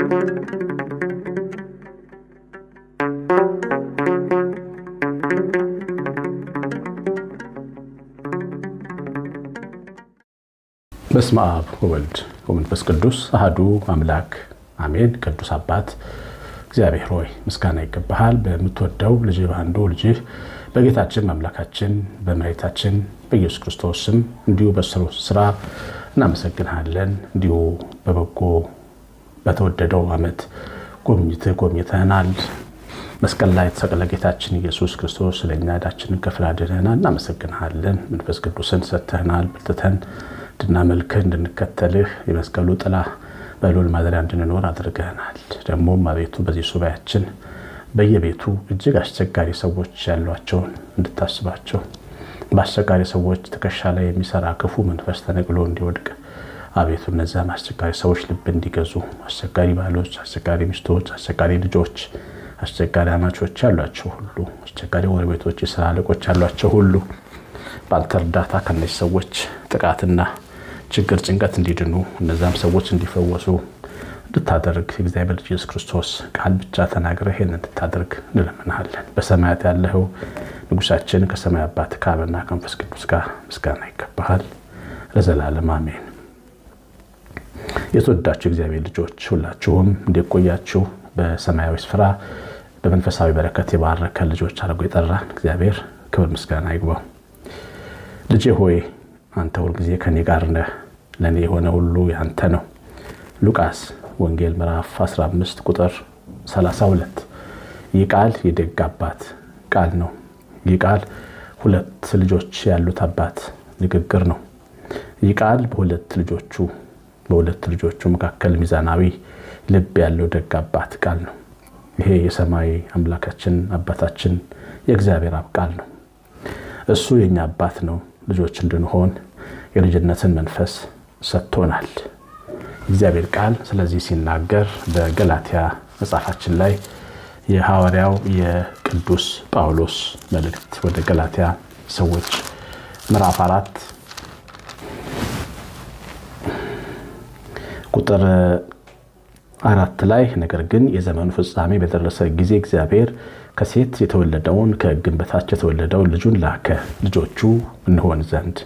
በስመ አብ ወወልድ ወመንፈስ ቅዱስ አህዱ አምላክ አሜን። ቅዱስ አባት እግዚአብሔር ሆይ ምስጋና ይገባሃል። በምትወደው ልጅ በአንዱ ልጅህ በጌታችን በአምላካችን በመሬታችን በኢየሱስ ክርስቶስ ስም እንዲሁ በስሩ ስራ እናመሰግንሃለን። እንዲሁ በበጎ በተወደደው ዓመት ጎብኝትህ ጎብኝተህናል። መስቀል ላይ የተሰቀለ ጌታችን ኢየሱስ ክርስቶስ ስለኛ ዕዳችንን ከፍሎ አድነናል። እናመሰግንሃለን። መንፈስ ቅዱስን ሰጥተህናል። በርትተን እንድናመልክህ እንድንከተልህ የመስቀሉ ጥላ በልዑል ማደሪያ እንድንኖር አድርገናል። ደግሞም አቤቱ በዚህ ሱባያችን በየቤቱ እጅግ አስቸጋሪ ሰዎች ያሏቸውን እንድታስባቸው በአስቸጋሪ ሰዎች ትከሻ ላይ የሚሰራ ክፉ መንፈስ ተነቅሎ እንዲወድቅ አቤቱ እነዚያም አስቸጋሪ ሰዎች ልብ እንዲገዙ አስቸጋሪ ባሎች፣ አስቸጋሪ ሚስቶች፣ አስቸጋሪ ልጆች፣ አስቸጋሪ አማቾች ያሏቸው ሁሉ አስቸጋሪ ጎረቤቶች፣ የስራ አለቆች ያሏቸው ሁሉ በአንተ እርዳታ ከነዚህ ሰዎች ጥቃትና ችግር፣ ጭንቀት እንዲድኑ እነዚያም ሰዎች እንዲፈወሱ እንድታደርግ የእግዚአብሔር ልጅ ኢየሱስ ክርስቶስ ቃል ብቻ ተናግረህ ይህን እንድታደርግ እንለምንሃለን። በሰማያት ያለኸው ንጉሳችን ከሰማይ አባት ከአብና ከመንፈስ ቅዱስ ጋር ምስጋና ይገባሃል ለዘላለም አሜን። የተወዳችሁ እግዚአብሔር ልጆች ሁላችሁም እንዲቆያችሁ በሰማያዊ ስፍራ በመንፈሳዊ በረከት የባረከ ልጆች አድርጎ የጠራን እግዚአብሔር ክብር ምስጋና ይግባው። ልጄ ሆይ አንተ ሁልጊዜ ከኔ ጋር ነህ፣ ለእኔ የሆነ ሁሉ ያንተ ነው። ሉቃስ ወንጌል ምዕራፍ 15 ቁጥር 32። ይህ ቃል የደግ አባት ቃል ነው። ይህ ቃል ሁለት ልጆች ያሉት አባት ንግግር ነው። ይህ ቃል በሁለት ልጆቹ በሁለት ልጆቹ መካከል ሚዛናዊ ልብ ያለው ደግ አባት ቃል ነው። ይሄ የሰማይ አምላካችን አባታችን የእግዚአብሔር አብ ቃል ነው። እሱ የእኛ አባት ነው። ልጆች እንድንሆን የልጅነትን መንፈስ ሰጥቶናል እግዚአብሔር ቃል። ስለዚህ ሲናገር በገላትያ መጽሐፋችን ላይ የሐዋርያው የቅዱስ ጳውሎስ መልእክት ወደ ገላትያ ሰዎች ምዕራፍ አራት ቁጥር አራት ላይ ነገር ግን የዘመኑ ፍጻሜ በደረሰ ጊዜ እግዚአብሔር ከሴት የተወለደውን ከሕግም በታች የተወለደውን ልጁን ላከ፣ ልጆቹ እንሆን ዘንድ።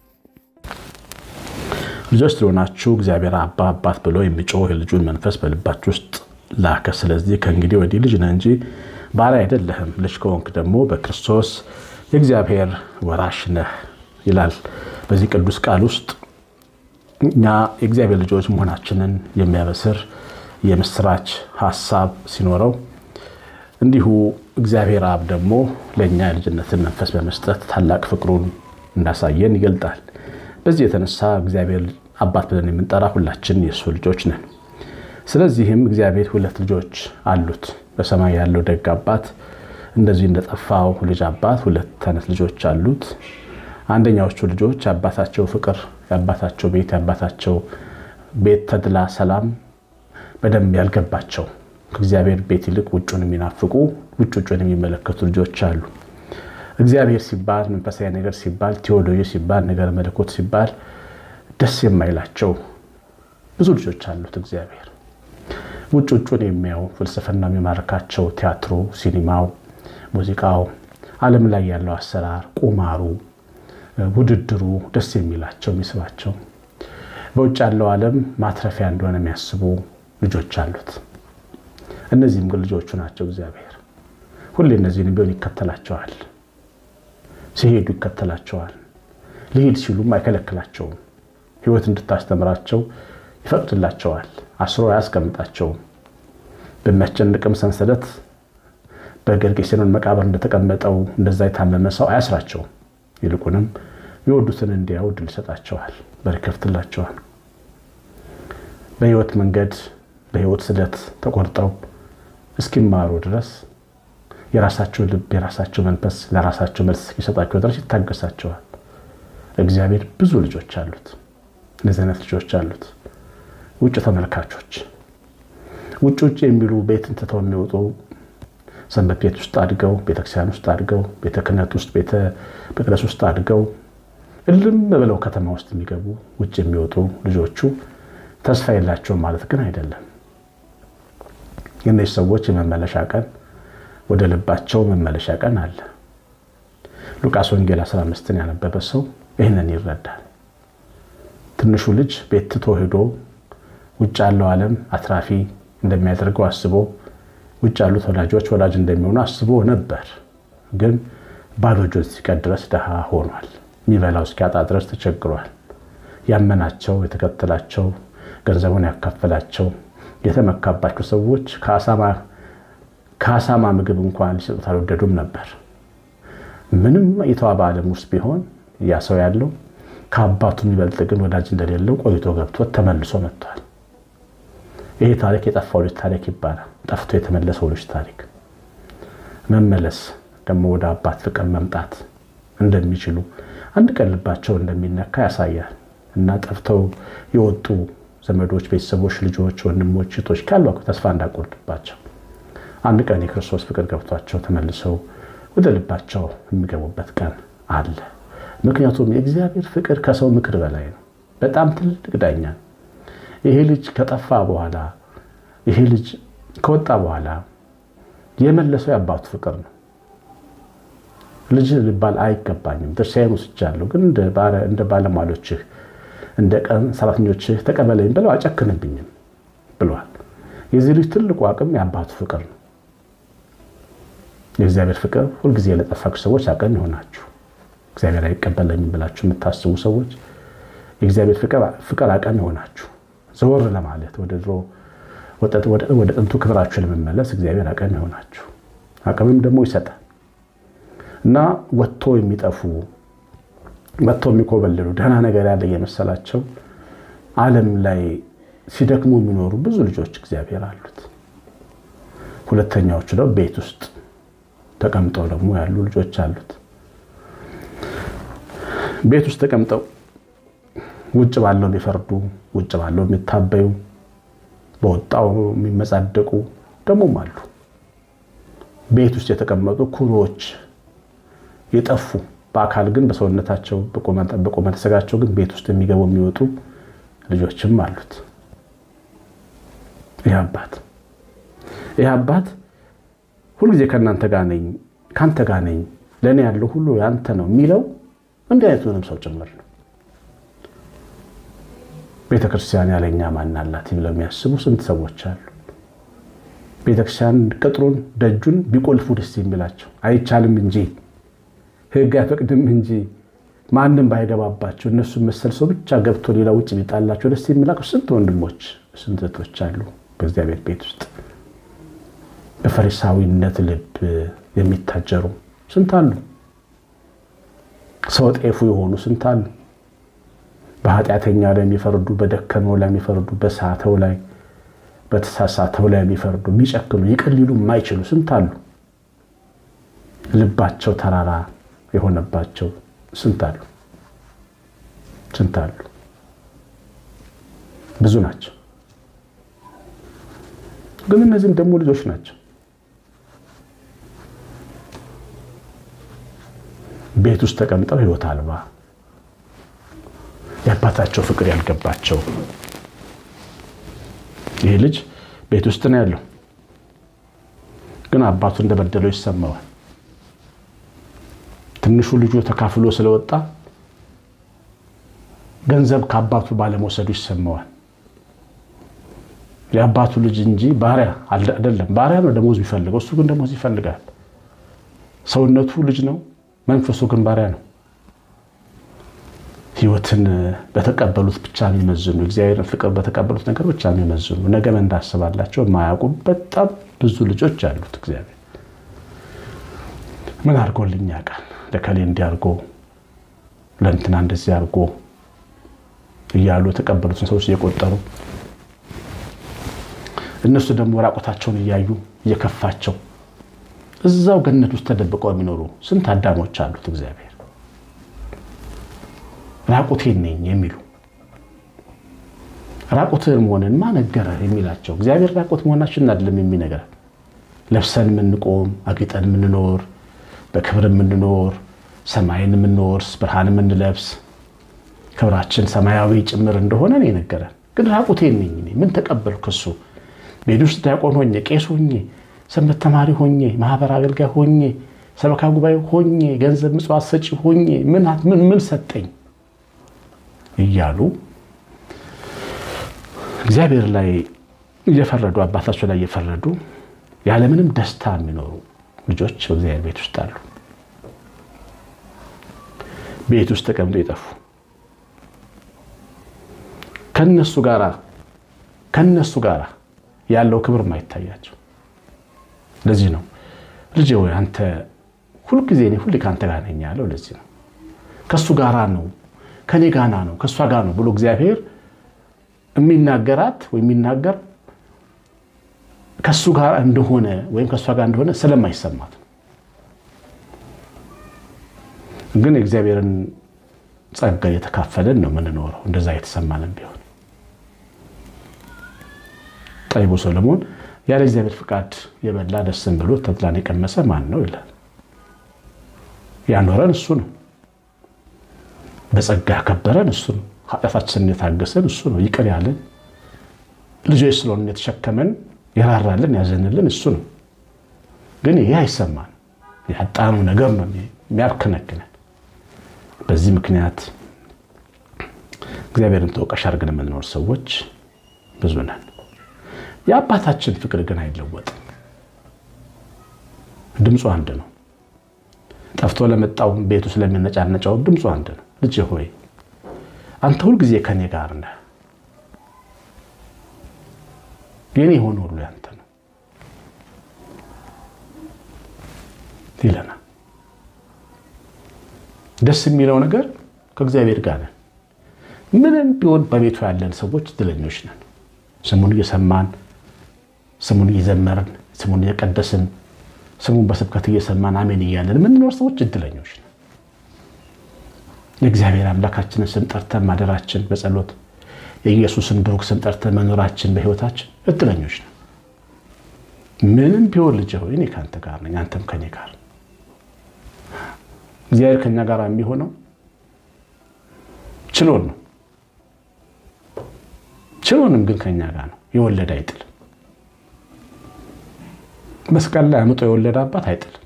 ልጆች ስለሆናችሁ እግዚአብሔር አባ አባት ብሎ የሚጮህ የልጁን መንፈስ በልባችሁ ውስጥ ላከ። ስለዚህ ከእንግዲህ ወዲህ ልጅ ነህ እንጂ ባሪያ አይደለህም። ልጅ ከሆንክ ደግሞ በክርስቶስ የእግዚአብሔር ወራሽ ነህ ይላል። በዚህ ቅዱስ ቃል ውስጥ እኛ የእግዚአብሔር ልጆች መሆናችንን የሚያበስር የምስራች ሀሳብ ሲኖረው እንዲሁ እግዚአብሔር አብ ደግሞ ለእኛ የልጅነትን መንፈስ በመስጠት ታላቅ ፍቅሩን እንዳሳየን ይገልጣል። በዚህ የተነሳ እግዚአብሔር አባት ብለን የምንጠራ ሁላችን የእሱ ልጆች ነን። ስለዚህም እግዚአብሔር ሁለት ልጆች አሉት። በሰማይ ያለው ደግ አባት እንደዚህ እንደጠፋው ልጅ አባት ሁለት አይነት ልጆች አሉት። አንደኛዎቹ ልጆች የአባታቸው ፍቅር፣ የአባታቸው ቤት፣ የአባታቸው ቤት ተድላ፣ ሰላም በደንብ ያልገባቸው ከእግዚአብሔር ቤት ይልቅ ውጩን የሚናፍቁ ውጭ ውጩን የሚመለከቱ ልጆች አሉ። እግዚአብሔር ሲባል መንፈሳዊ ነገር ሲባል ቴዎሎጂ ሲባል ነገር መለኮት ሲባል ደስ የማይላቸው ብዙ ልጆች አሉት። እግዚአብሔር ውጭ ውጩን የሚያው ፍልስፍና የሚማርካቸው ቲያትሩ፣ ሲኒማው፣ ሙዚቃው፣ ዓለም ላይ ያለው አሰራር፣ ቁማሩ፣ ውድድሩ ደስ የሚላቸው የሚስባቸው በውጭ ያለው ዓለም ማትረፊያ እንደሆነ የሚያስቡ ልጆች አሉት። እነዚህም ግን ልጆቹ ናቸው። እግዚአብሔር ሁሌ እነዚህን ቢሆን ይከተላቸዋል። ሲሄዱ ይከተላቸዋል። ሊሄድ ሲሉም አይከለክላቸውም። ሕይወት እንድታስተምራቸው ይፈቅድላቸዋል። አስሮ አያስቀምጣቸውም። በሚያስጨንቅም ሰንሰለት በጌርጌሴኖን መቃብር እንደተቀመጠው እንደዛ የታመመ ሰው አያስራቸውም። ይልቁንም የወዱትን እንዲያው ድል ይሰጣቸዋል፣ በር ይከፍትላቸዋል። በሕይወት መንገድ በሕይወት ስለት ተቆርጠው እስኪማሩ ድረስ የራሳቸው ልብ የራሳቸው መንፈስ ለራሳቸው መልስ እስኪሰጣቸው ድረስ ይታገሳቸዋል። እግዚአብሔር ብዙ ልጆች አሉት። እነዚህ አይነት ልጆች አሉት። ውጭ ተመልካቾች፣ ውጭ ውጭ የሚሉ ቤትን ትተው የሚወጡ ሰንበት ቤት ውስጥ አድገው ቤተክርስቲያን ውስጥ አድገው ቤተ ክህነት ውስጥ ቤተ መቅደስ ውስጥ አድገው እልም ብለው ከተማ ውስጥ የሚገቡ ውጭ የሚወጡ ልጆቹ ተስፋ የላቸውም ማለት ግን አይደለም። እነዚህ ሰዎች የመመለሻ ቀን ወደ ልባቸው መመለሻ ቀን አለ። ሉቃስ ወንጌል 15ን ያነበበ ሰው ይህንን ይረዳል። ትንሹ ልጅ ቤት ትቶ ሄዶ ውጭ ያለው ዓለም አትራፊ እንደሚያደርገው አስቦ ውጭ ያሉት ወላጆች ወላጅ እንደሚሆኑ አስቦ ነበር። ግን ባዶ እጁን እስኪቀር ድረስ ድሃ ሆኗል። የሚበላው እስኪያጣ ድረስ ተቸግሯል። ያመናቸው፣ የተከተላቸው፣ ገንዘቡን ያካፈላቸው፣ የተመካባቸው ሰዎች ከአሳማ ምግብ እንኳን ሊሰጡት አልወደዱም ነበር። ምንም የተዋበ ዓለም ውስጥ ቢሆን ያ ሰው ያለው ከአባቱ የሚበልጥ ግን ወዳጅ እንደሌለው ቆይቶ ገብቶት ተመልሶ መጥቷል። ይሄ ታሪክ የጠፋው ልጅ ታሪክ ይባላል። ጠፍቶ የተመለሰው ልጅ ታሪክ። መመለስ ደግሞ ወደ አባት ፍቅር መምጣት እንደሚችሉ አንድ ቀን ልባቸው እንደሚነካ ያሳያል። እና ጠፍተው የወጡ ዘመዶች፣ ቤተሰቦች፣ ልጆች፣ ወንድሞች፣ እህቶች ካሉ ተስፋ እንዳቆርጥባቸው አንድ ቀን የክርስቶስ ፍቅር ገብቷቸው ተመልሰው ወደ ልባቸው የሚገቡበት ቀን አለ። ምክንያቱም የእግዚአብሔር ፍቅር ከሰው ምክር በላይ ነው። በጣም ትልቅ ዳኛ። ይሄ ልጅ ከጠፋ በኋላ ይሄ ልጅ ከወጣ በኋላ የመለሰው የአባቱ ፍቅር ነው። ልጅ ሊባል አይገባኝም፣ ድርሻዬን ወስጃለሁ፣ ግን እንደ ባለሟሎችህ እንደ ቀን ሰራተኞችህ ተቀበለኝ ብለው አጨክንብኝም ብሏል። የዚህ ልጅ ትልቁ አቅም የአባቱ ፍቅር ነው። የእግዚአብሔር ፍቅር ሁልጊዜ ለጠፋችሁ ሰዎች አቅም ይሆናችሁ። እግዚአብሔር አይቀበለኝም ብላችሁ የምታስቡ ሰዎች የእግዚአብሔር ፍቅር አቅም ይሆናችሁ። ዘወር ለማለት ወደ ድሮ ወደ ጥንቱ ክብራችሁ ለመመለስ እግዚአብሔር አቅም ይሆናችሁ። አቅምም ደግሞ ይሰጣል እና ወጥቶ የሚጠፉ ወጥቶ የሚኮበልሉ ደህና ነገር ያለ የመሰላቸው ዓለም ላይ ሲደክሙ የሚኖሩ ብዙ ልጆች እግዚአብሔር አሉት። ሁለተኛዎቹ ደግሞ ቤት ውስጥ ተቀምጠው ደግሞ ያሉ ልጆች አሉት። ቤት ውስጥ ተቀምጠው ውጭ ባለው የሚፈርዱ፣ ውጭ ባለው የሚታበዩ፣ በወጣው የሚመጻደቁ ደግሞም አሉ። ቤት ውስጥ የተቀመጡ ኩሮዎች የጠፉ በአካል ግን በሰውነታቸው በቁመተ ሥጋቸው ግን ቤት ውስጥ የሚገቡ የሚወጡ ልጆችም አሉት። ይህ አባት ይህ አባት ሁልጊዜ ከእናንተ ጋር ነኝ፣ ከአንተ ጋር ነኝ፣ ለእኔ ያለው ሁሉ ያንተ ነው የሚለው እንዲህ አይነቱንም ሰው ጭምር ነው። ቤተክርስቲያን ያለኛ ማን አላት ብለው የሚያስቡ ስንት ሰዎች አሉ። ቤተክርስቲያን ቅጥሩን ደጁን ቢቆልፉ ደስ የሚላቸው አይቻልም እንጂ ሕግ አይፈቅድም እንጂ ማንም ባይገባባቸው እነሱ መሰል ሰው ብቻ ገብቶ ሌላ ውጭ ቢጣላቸው ደስ የሚላቸው ስንት ወንድሞች ስንት እህቶች አሉ በእግዚአብሔር ቤት ውስጥ በፈሪሳዊነት ልብ የሚታጀሩ ስንት አሉ። ሰው ጤፉ የሆኑ ስንት አሉ። በኃጢአተኛ ላይ የሚፈርዱ፣ በደከመው ላይ የሚፈርዱ፣ በሳተው ላይ በተሳሳተው ላይ የሚፈርዱ፣ የሚጨክኑ፣ ይቅር ሊሉ የማይችሉ ስንት አሉ። ልባቸው ተራራ የሆነባቸው ስንት አሉ። ስንት አሉ። ብዙ ናቸው። ግን እነዚህም ደግሞ ልጆች ናቸው። ቤት ውስጥ ተቀምጠው ሕይወት አልባ የአባታቸው ፍቅር ያልገባቸው ይህ ልጅ ቤት ውስጥ ነው ያለው፣ ግን አባቱ እንደበደለው ይሰማዋል። ትንሹ ልጁ ተካፍሎ ስለወጣ ገንዘብ ከአባቱ ባለመውሰዱ ይሰማዋል። የአባቱ ልጅ እንጂ ባሪያ አይደለም። ባሪያ ነው ደሞዝ የሚፈልገው፣ እሱ ግን ደሞዝ ይፈልጋል። ሰውነቱ ልጅ ነው፣ መንፈሱ ግን ባሪያ ነው። ሕይወትን በተቀበሉት ብቻ የሚመዝኑ እግዚአብሔርን ፍቅር በተቀበሉት ነገር ብቻ የሚመዝኑ ነገ ምን እንዳስባላቸው የማያውቁ በጣም ብዙ ልጆች አሉት። እግዚአብሔር ምን አድርጎልኝ ያውቃል? ለከሌ እንዲያርጎ ለእንትና እንደዚህ አድርጎ እያሉ የተቀበሉትን ሰዎች እየቆጠሩ እነሱ ደግሞ ራቆታቸውን እያዩ እየከፋቸው እዛው ገነት ውስጥ ተደብቀው የሚኖሩ ስንት አዳሞች አሉት እግዚአብሔር ራቁቴን ነኝ የሚሉ ራቁትህን መሆንን ማነገረ የሚላቸው እግዚአብሔር ራቁት መሆናችን አይደለም የሚነገር ለብሰን የምንቆም አጊጠን የምንኖር በክብር የምንኖር ሰማይን የምንወርስ ብርሃን የምንለብስ ክብራችን ሰማያዊ ጭምር እንደሆነ ነው የነገረን። ግን ራቁቴን ነኝ ምን ተቀበልኩ? እሱ ቤት ውስጥ ዲያቆን ሆኜ ቄስ ሆኜ ሰንበት ተማሪ ሆኜ ማህበር አገልጋይ ሆኜ ሰበካ ጉባኤ ሆኜ ገንዘብ ምጽዋት ሰጪ ሆኜ ምን ምን ሰጠኝ እያሉ እግዚአብሔር ላይ እየፈረዱ አባታቸው ላይ እየፈረዱ ያለምንም ደስታ የሚኖሩ ልጆች በእግዚአብሔር ቤት ውስጥ አሉ። ቤት ውስጥ ተቀምጦ የጠፉ ከነሱ ጋር ከነሱ ጋር ያለው ክብር ማይታያቸው። ለዚህ ነው ልጄ ወይ አንተ ሁልጊዜ እኔ ሁሌ ከአንተ ጋር ነኝ ያለው። ለዚህ ነው ከእሱ ጋራ ነው ከኔ ጋና ነው ከእሷ ጋር ነው ብሎ እግዚአብሔር የሚናገራት ወይም የሚናገር ከእሱ ጋር እንደሆነ ወይም ከእሷ ጋር እንደሆነ ስለማይሰማት ነው። ግን የእግዚአብሔርን ጸጋ እየተካፈለን ነው የምንኖረው። እንደዛ የተሰማንም ቢሆን ጠቢቡ ሰሎሞን ያለ እግዚአብሔር ፍቃድ የበላ ደስም ብሎ ተድላን የቀመሰ ማን ነው ይላል። ያኖረን እሱ ነው። በጸጋ ያከበረን እሱ ነው። ኃጢአታችንን የታገሰን እሱ ነው። ይቅር ያለን ልጆች ስለሆን የተሸከመን የራራልን ያዘንልን እሱ ነው። ግን ይህ አይሰማን ያጣነው ነገር ነው የሚያብከነክነን። በዚህ ምክንያት እግዚአብሔርን ተወቃሽ አድርገን የምንኖር ሰዎች ብዙ ነን። የአባታችን ፍቅር ግን አይለወጥም። ድምፁ አንድ ነው። ጠፍቶ ለመጣው ቤቱ ስለሚነጫነጫው ድምፁ አንድ ነው። ልጅ ሆይ አንተ ሁልጊዜ ከኔ ጋር ነህ፣ የኔ የሆነ ሁሉ ያንተ ነው ይለናል። ደስ የሚለው ነገር ከእግዚአብሔር ጋር ነን። ምንም ቢሆን በቤቱ ያለን ሰዎች እድለኞች ነን። ስሙን እየሰማን ስሙን እየዘመርን ስሙን እየቀደስን ስሙን በስብከት እየሰማን አሜን እያለን የምንኖር ሰዎች እድለኞች ነን። የእግዚአብሔር አምላካችንን ስም ጠርተን ማደራችን በጸሎት የኢየሱስን ብሩክ ስም ጠርተን መኖራችን በሕይወታችን እድለኞች ነን። ምንም ቢሆን ልጅ ሆይ እኔ ከአንተ ጋር ነኝ፣ አንተም ከኔ ጋር። እግዚአብሔር ከኛ ጋር የሚሆነው ችሎን ነው። ችሎንም ግን ከኛ ጋር ነው። የወለደ አይጥልም። መስቀል ላይ አምጦ የወለደ አባት አይጥልም።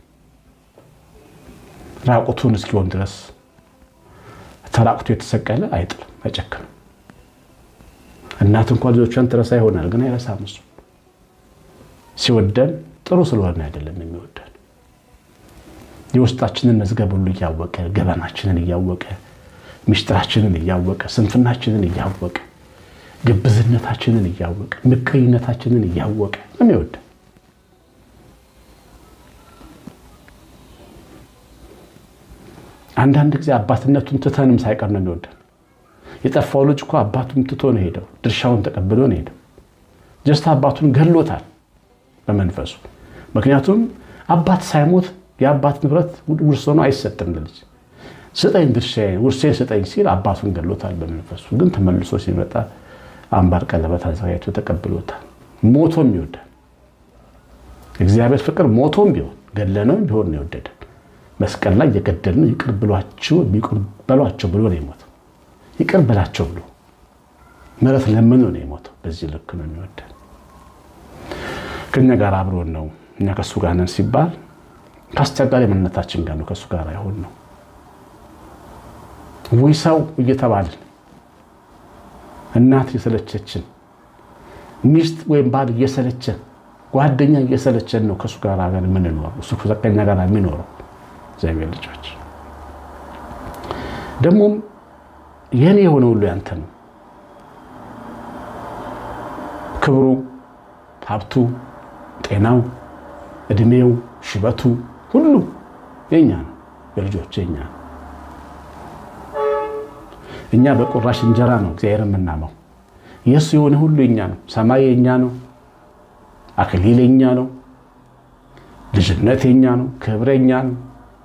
ራቁቱን እስኪሆን ድረስ ተራቁቶ የተሰቀለ አይጥልም፣ አይጨክንም። እናት እንኳ ልጆቿን ትረሳ ይሆናል፣ ግን አይረሳም። እሱ ሲወደን ጥሩ ስለሆነ አይደለም የሚወደን የውስጣችንን መዝገብ ሁሉ እያወቀ ገበናችንን እያወቀ ምስጢራችንን እያወቀ ስንፍናችንን እያወቀ ግብዝነታችንን እያወቀ ምቀኝነታችንን እያወቀ ነው የሚወደን። አንዳንድ ጊዜ አባትነቱን ትተንም ሳይቀር ነው የሚወደን። የጠፋው ልጅ እኮ አባቱን ትቶ ነው ሄደው፣ ድርሻውን ተቀብሎ ነው ሄደው። ጀስት አባቱን ገሎታል በመንፈሱ። ምክንያቱም አባት ሳይሞት የአባት ንብረት ውርስ ሆኖ አይሰጥም ለልጅ። ስጠኝ ድርሻዬን ውርሴን ስጠኝ ሲል አባቱን ገሎታል በመንፈሱ። ግን ተመልሶ ሲመጣ አምባር ቀለበት አዘጋጅቶ ተቀብሎታል። ሞቶም ይወዳል። እግዚአብሔር ፍቅር ሞቶም ቢሆን ገለነው ቢሆን ነው የወደደን። መስቀል ላይ የገደልነው ይቅር ብሏቸው ይቅር በሏቸው ብሎ ነው የሞተው። ይቅር በላቸው ብሎ ምሕረት ለምኖ ነው የሞተው። በዚህ ልክ ነው የሚወደን። ከእኛ ጋር አብሮን ነው። እኛ ከእሱ ጋር ነን ሲባል ከአስቸጋሪ ማንነታችን ጋር ነው ከእሱ ጋር አይሆን ነው ወይ ሰው እየተባልን እናት እየሰለቸችን ሚስት ወይም ባል እየሰለቸን ጓደኛ እየሰለቸን ነው ከእሱ ጋር የምንኖረው እሱ ከኛ ጋር የሚኖረው እግዚአብሔር ልጆች ደግሞም የኔ የሆነ ሁሉ ያንተ ነው። ክብሩ፣ ሀብቱ፣ ጤናው፣ እድሜው፣ ሽበቱ ሁሉ የኛ ነው። የልጆች የኛ ነው። እኛ በቁራሽ እንጀራ ነው እግዚአብሔር የምናመው። የእሱ የሆነ ሁሉ የኛ ነው። ሰማይ የኛ ነው። አክሊል የኛ ነው። ልጅነት የኛ ነው። ክብር የኛ ነው።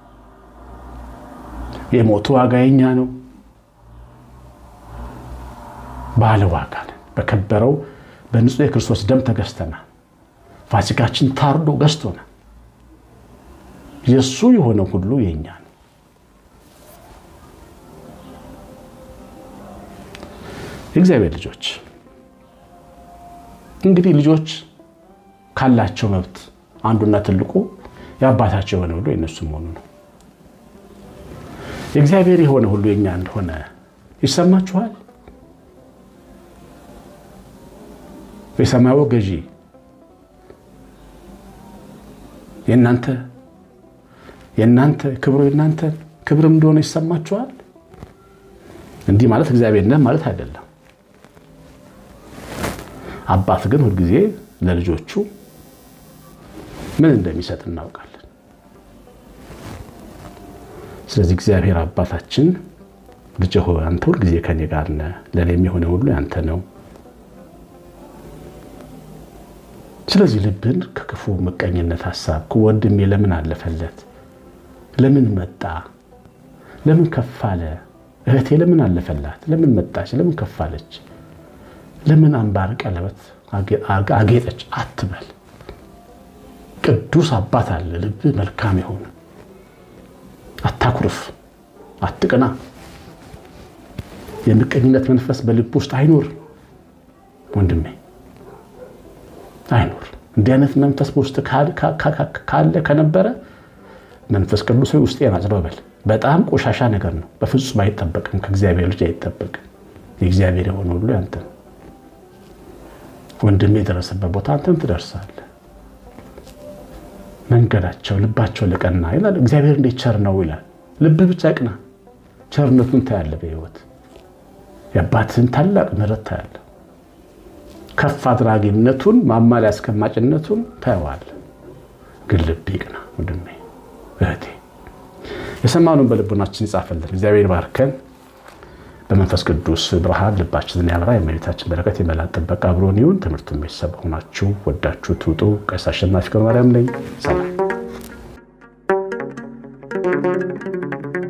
የሞቱ ዋጋ የኛ ነው። ባለ ዋጋ ነን። በከበረው በንጹህ የክርስቶስ ደም ተገዝተናል። ፋሲካችን ታርዶ ገዝቶናል። የእሱ የሆነ ሁሉ የኛ ነው። የእግዚአብሔር ልጆች እንግዲህ ልጆች ካላቸው መብት አንዱና ትልቁ የአባታቸው የሆነ ሁሉ የእነሱ መሆኑ ነው። የእግዚአብሔር የሆነ ሁሉ የኛ እንደሆነ ይሰማችኋል? የሰማዩ ገዢ የእናንተ የእናንተ ክብሩ የእናንተ ክብርም እንደሆነ ይሰማችኋል? እንዲህ ማለት እግዚአብሔር ነህ ማለት አይደለም። አባት ግን ሁልጊዜ ለልጆቹ ምን እንደሚሰጥ እናውቃለን። ስለዚህ እግዚአብሔር አባታችን ልጅ ሆይ አንተ ሁልጊዜ ከኔ ጋር ነህ፣ ለእኔ የሚሆነ ሁሉ ያንተ ነው። ስለዚህ ልብን ከክፉ ምቀኝነት ሀሳብ ወንድሜ ለምን አለፈለት፣ ለምን መጣ፣ ለምን ከፍ አለ፣ እህቴ ለምን አለፈላት፣ ለምን መጣች፣ ለምን ከፍ አለች፣ ለምን አምባር ቀለበት አጌጠች አትበል። ቅዱስ አባት አለ፣ ልብ መልካም የሆነ አታኩርፍ፣ አትቅና። የምቀኝነት መንፈስ በልብ ውስጥ አይኖር ወንድሜ አይኖር። እንዲህ አይነት መንፈስ በውስጥ ካለ ከነበረ መንፈስ ቅዱስ ውስጤን አጽዳው በል። በጣም ቆሻሻ ነገር ነው። በፍጹም አይጠበቅም። ከእግዚአብሔር ልጅ አይጠበቅም። የእግዚአብሔር የሆነ ሁሉ ያንተ ነው። ወንድሜ የደረሰበት ቦታ አንተም ትደርሳለህ። መንገዳቸው ልባቸው ለቀና ይላል እግዚአብሔር። እንዴት ቸር ነው ይላል። ልብ ብቻ ቅና፣ ቸርነቱን ታያለህ። በሕይወት የአባትህን ታላቅ ምሕረት ታያለህ። ከፍ አድራጊነቱን ማማ ላይ አስቀማጭነቱን ታየዋለህ። ግን ልብ ይቅና ወንድሜ እህቴ። የሰማኑን በልቡናችን ይጻፈልን። እግዚአብሔር ባርከን በመንፈስ ቅዱስ ብርሃን ልባችንን ያብራ። የእመቤታችን በረከት የመላእክት ጥበቃ አብሮን ይሁን። ትምህርቱን ቤተሰብ ሆናችሁ ወዳችሁ ትውጡ። ቀሲስ አሸናፊ ገብረማርያም ነኝ። ሰላም